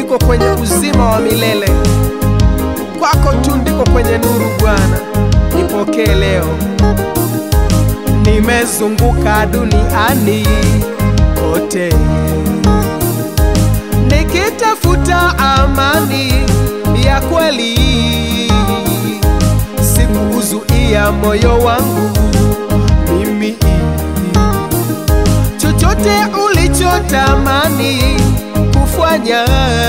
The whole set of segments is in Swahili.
niko kwenye uzima wa milele, kwako tu ndiko kwenye nuru. Bwana, nipokee leo. Nimezunguka duniani kote nikitafuta amani ya kweli, sikuuzuia moyo wangu mimi chochote ulichotamani kufanya,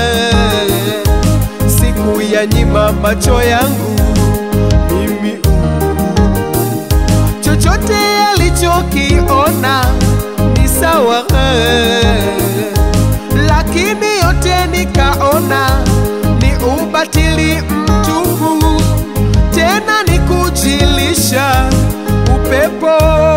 siku ya nyima macho yangu mimi chochote alichokiona ni sawa, lakini yote nikaona ni ubatili mtupu, tena ni kujilisha upepo,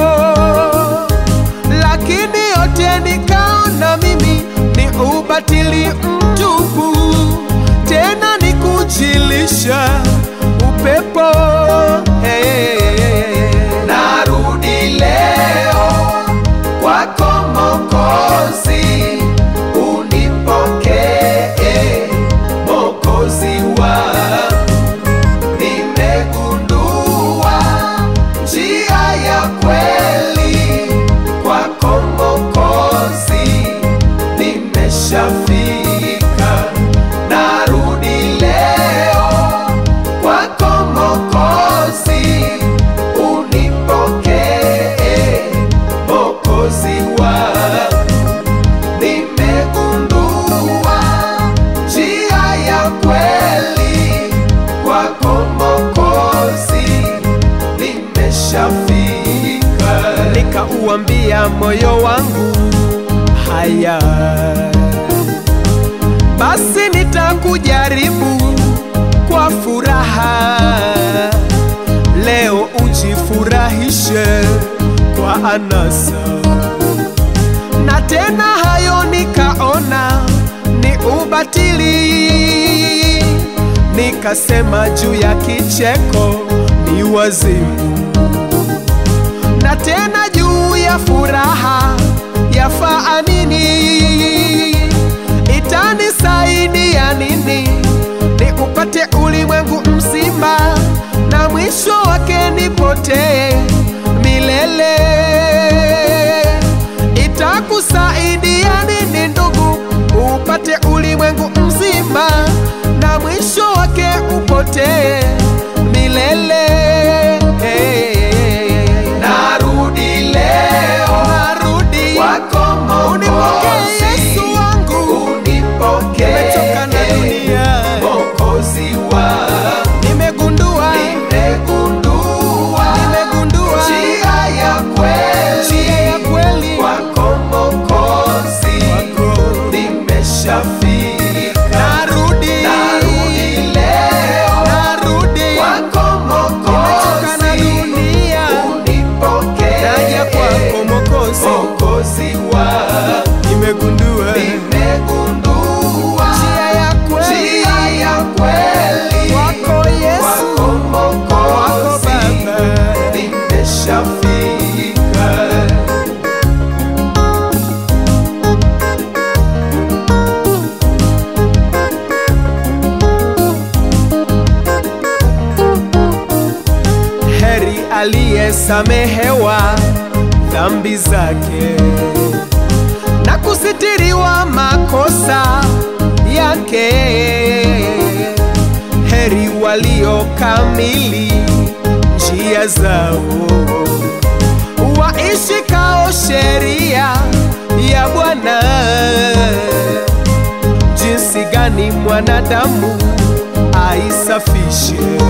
lakini yote nikaona mimi ni ubatili mtupu, tena ni kujilisha upepo. Hey. Narudi leo kwako Mokozi, unipokee Mokozi wangu. Nimegundua njia ya kweli kwako Mokozi, nimeshafika. Narudi leo kwako Mokozi, unipokee Mokozi wangu. Nimegundua njia ya kweli kwako Mokozi, nimeshafika. nikauambia moyo wangu haya basi nitakujaribu kwa furaha leo ujifurahishe kwa anasa na tena hayo nikaona ni ubatili nikasema juu ya kicheko ni wazimu na tena juu ya furaha yafaa nini? Itanisaidia nini ni upate ulimwengu mzima na mwisho wake nipotee milele? Itakusaidia nini ndugu, upate ulimwengu mzima na mwisho wake upotee milele? Narudi leo Narudi kwako unipokee Mokozi, Yesu wangu, unipokee nimechoka na dunia, Mokozi wangu. nimegundua Nimegundua nimegundua njia ya kweli njia ya kweli kwako Mokozi, wako. nimeshafika. Narudi Narudi leo narudi, kwako nimechoka na Mokozi, dunia, unipokee naja kwako Mokozi, Mokozi wangu. nimegundua Nimegundua njia ya kweli njia ya kweli wako Yesu, kwako wako Mokozi, Baba. nimeshafika. heri aliyesamehewa dhambi zake na kusitiriwa makosa yake. Heri waliokamili njia zao, waishikao sheria ya Bwana. Jinsi gani mwanadamu aisafishe